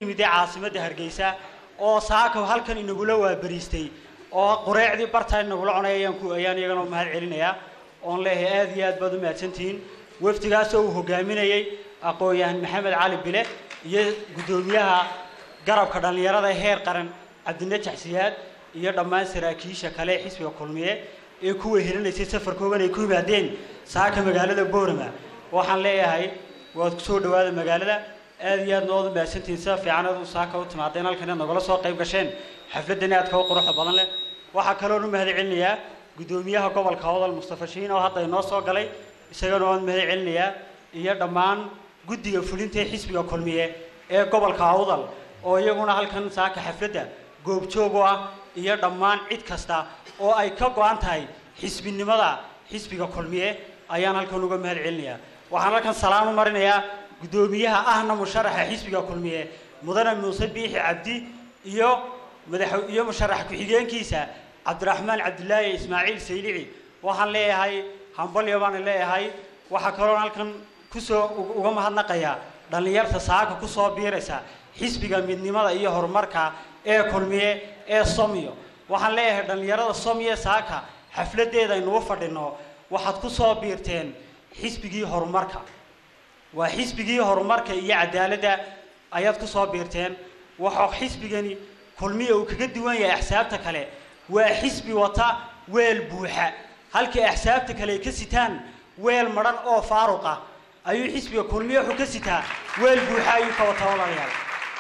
yimidee caasimadda hargeysa oo saaka halkan inagula waabariistay oo qureecdii bartaa inagula cunay ayaan ku ayaan iyagana mahad celinayaa oon leeyahay aad iyo aad baad u mahadsantihiin wafdigaasoo uu hogaaminayey aqoon-yahan maxamed cali bile iyo guddoomiyaha garabka dhallinyarada heer qaran cabdinajax siyaad iyo dhammaan saraakiisha kale ee xisbiga kulmiye ee kuwa helinaysay safarkoogan ay ku yimaadeen saaka magaalada boorama waxaan leeyahay waad kusoo dhawaada magaalada aad iyo aad noodu mahadsantihiin sida fiican aad u saaka u timaadeen halkan inaad nagala soo qayb gasheen xafladdan aadka u quruxda badan leh waxaa kaloon u mahad celinayaa guddoomiyaha gobolka hodal mustafa shiin oo hadda inoo soo galay isagana waan mahad celinayaa iyo dhammaan guddiga fulinta ee xisbiga kulmiye ee gobolka awdal oo iyaguna halkan saaka xafladda goobjoog u ah iyo dhammaan cid kasta oo ay ka go-an tahay xisbinimada xisbiga kulmiye ayaan halkan uga mahad celinayaa waxaan halkan salaam u marinayaa guddoomiyaha ahna musharaxa xisbiga kulmiye mudane muuse biixi cabdi iyo madax iyo musharax ku-xigeenkiisa cabdiraxmaan cabdilaahi ismaaciil saylici waxaan leeyahay hambalyo baan leeyahay waxaa kaloon halkan kusoo uga mahadnaqayaa dhallinyarta saaka kusoo biiraysa xisbiga midnimada iyo horumarka ee kulmiye ee somiyo waxaan leeyahay dhallinyarada somiye saaka xafladeeda aynugu fadhino waxaad kusoo biirteen xisbigii horumarka waa xisbigii horumarka iyo cadaaladda ayaad kusoo biirteen waxaa xisbigani kulmiya uu kaga duwan yahay axsaabta kale waa xisbi wata weel buuxa halkii axsaabta kale ay ka sitaan weel madhan oo faaruqa ayuu xisbiga kulmiye wuxuu ka sitaa weel buuxa ayuu ka wataa walaalayaal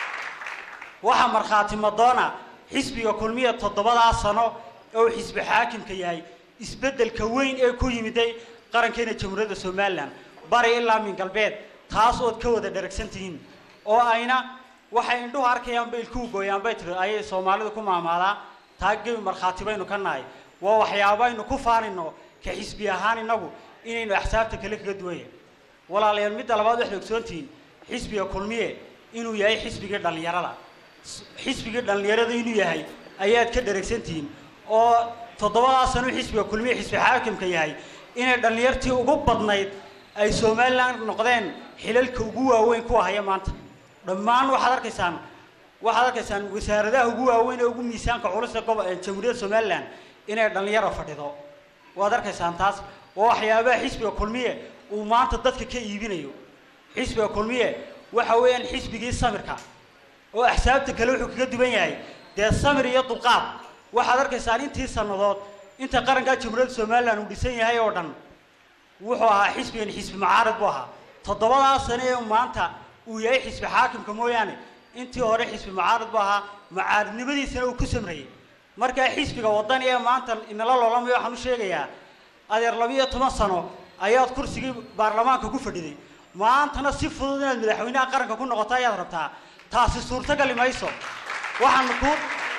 waxaa markhaati madoona xisbiga kulmiya toddobadaa sano oo xisbi xaakimka yahay isbeddelka weyn ee ku yimiday qarankeena jamhuuriyadda somalilan bari ilaa min galbeed taas ood ka wada dharagsan tihiin oo ayna waxay indhuhu arkayaan bay ilkuhu gooyaan bay tiri ayay soomaalidu ku maamaadaa taa gebi markhaati baynu ka nahay waa waxyaabo aynu ku faanino ka xisbi ahaan innagu inaynu axsaabta kale kaga duwan yahay walaalayaal midda labaad waxaad ogsoontihiin xisbiga kulmiye inuu yahay xisbigii dhallinyarada xisbigii dhallinyarada inuu yahay ayaad ka dharagsantihiin oo toddobadaa sano xisbiga kulmiye xisbi xaakimka yahay inay dhallinyartii ugu badnayd ay somalilan noqdeen xilalka ugu waaweyn kuwa haya maanta dhammaan waxaad arkaysaan waxaad arkaysaan wasaaradaha ugu waaweyn ee ugu miisaanka culus ee gobo jamhuuriyadda somalilan inay dhallinyaro fadhido waad arkaysaan taas waa waxyaabaha xisbiga kulmiye uu maanta dadka ka iibinayo xisbiga kulmiye waxa weeyaan xisbigii samirka oo axsaabta kale wuxuu kaga duwan yahay dee samir iyo dulqaad waxaad arkaysaan intii sannadood inta qarankaa jamhuuriyadda somalilan uu dhisan yahay oo dhan wuxuu ahaa xisbigan xisbi mucaarad buu ahaa toddobadaa sane ee maanta uu yahay xisbi xaakimka mooyaane intii hore xisbi mucaarad buu ahaa mucaaradnimadiisana uu ku samreeyey markaa xisbiga waddani ee maanta inala loolamayo waxaan u sheegayaa adeer labiyo toban sano ayaad kursigii baarlamaanka ku fadhiday maantana si fudud inaad madaxweynaha qaranka ku noqoto ayaad rabtaa taasi suurtagali mayso waxaanu kuu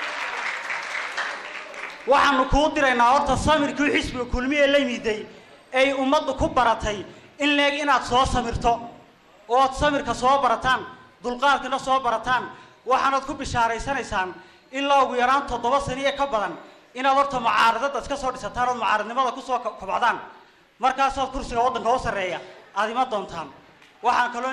waxaanu kuu diraynaa horta samirkii xisbiga kulmiye la miday ay ummaddu ku baratay in leeg inaad soo samirto ood samirka soo barataan dulqaadkana soo barataan waxaanad ku bishaaraysanaysaan ilaa ugu yaraan toddoba saniye ka badan inaad horta mucaaradada iska soo dhisataan ood mucaaradnimada kusoo kobcdaan markaasaad kursiga waddanka u sarreeya aad ima doontaan waxaan kaloo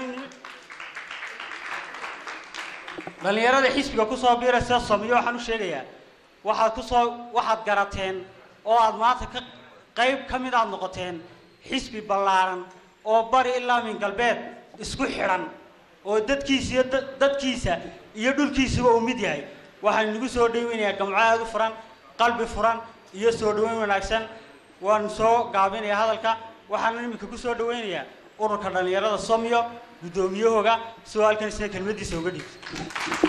dhallinyarada xisbiga kusoo biiraysa somiyo waxaan u sheegayaa waxaad kusoo waxaad garateen oo aad maanta ka qayb ka mid aad noqoteen xisbi ballaaran oo bari ilaa min galbeed isku xidhan oo dadkiisa iyo dadkiisa iyo dhulkiisaba uu mid yahay waxaan inagu soo dhaweynayaa gamco aada u furan qalbi furan iyo soo dhaweyn wanaagsan waan soo gaabinayaa hadalka waxaana iminka ku soo dhaweynayaa ururka dhallinyarada somyo guddoomiyahooga si oo halkan isna kelmaddiisa uga dhiibto